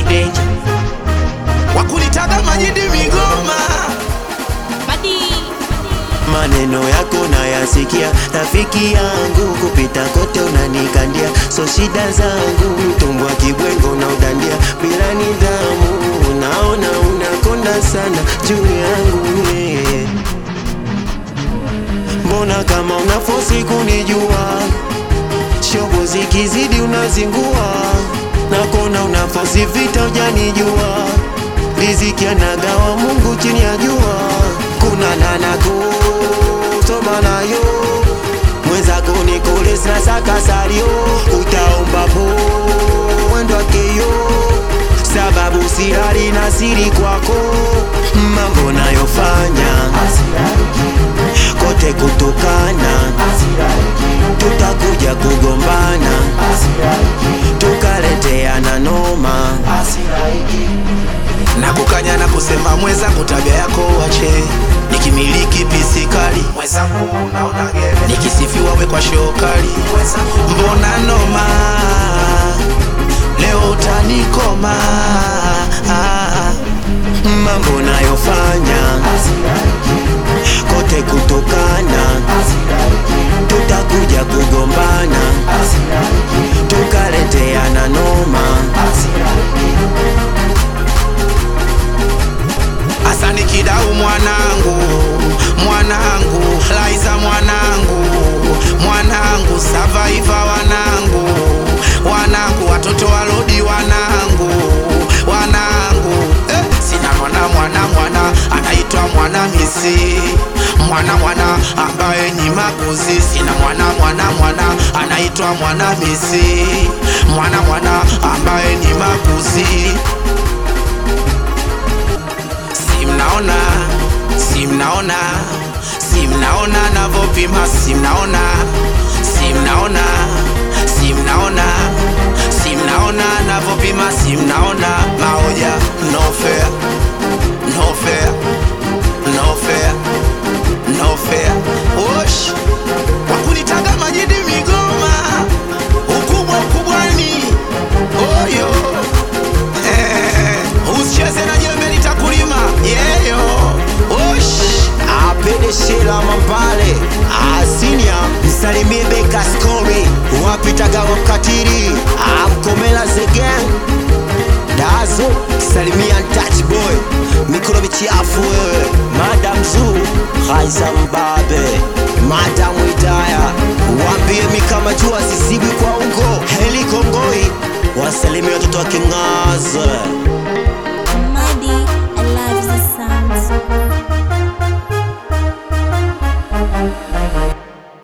denja wakulitaga majidi migoma maneno yako nayasikia, rafiki yangu, kupita kote unanikandia, so shida zangu, mtumbwa kibwengo na udandia bila nidhamu, naona unakonda sana juu yangu yeah. Mbona kama unafosi kunijua, shobo zikizidi unazingua, nakona unafosi vita ujanijua, riziki anagawa Mungu chini ya jua, kuna nanaku soma nayo mwenzako nikolesna sakasario utaomba po wendo wakeyo sababu sirari na siri kwako mambo nayofanya kote kutukana tutakuja kugombana tukaleteana noma na kukanya na kusema mwenzangu tabia yako wache nikimiliki pisikali mwenzangu unaona gere nikisifiwa we kwa shokali mbona noma leo utanikoma mambo nayofanya kote kutukana tutakuja kugombana tukaleteana noma Asani Kidau mwanangu, mwanangu, Laiza mwanangu, mwanangu, Survivor wanangu, wanangu, watoto walodi wanangu, wanangu, eh, sina mwana mwana mwana anaitwa mwana misi mwana mwana ambaye ni makuzi, sina mwana mwana mwana anaitwa mwana misi mwana mwana ambaye ni makuzi si mnaona, si mnaona, si mnaona navopima, si mnaona, si mnaona, si mnaona, si mnaona navopima, si mnaona maoja, no fair, no fair, no fair, no fair. Osh, wakunitaga majidi Migoma, ukubwa ukubwani, oyo Eh, usicheze na jembe litakulima yeyo osh apende shela mambale asinia msalimie beka skori wapitaga wakatiri amkomela zegen dazo salimia touch boy mikono michafu wewe madam zu haisa mbabe madam idaya wambie mikama jua sisibwi kwa ungo heli kongoi wasalimia watoto wa kingaze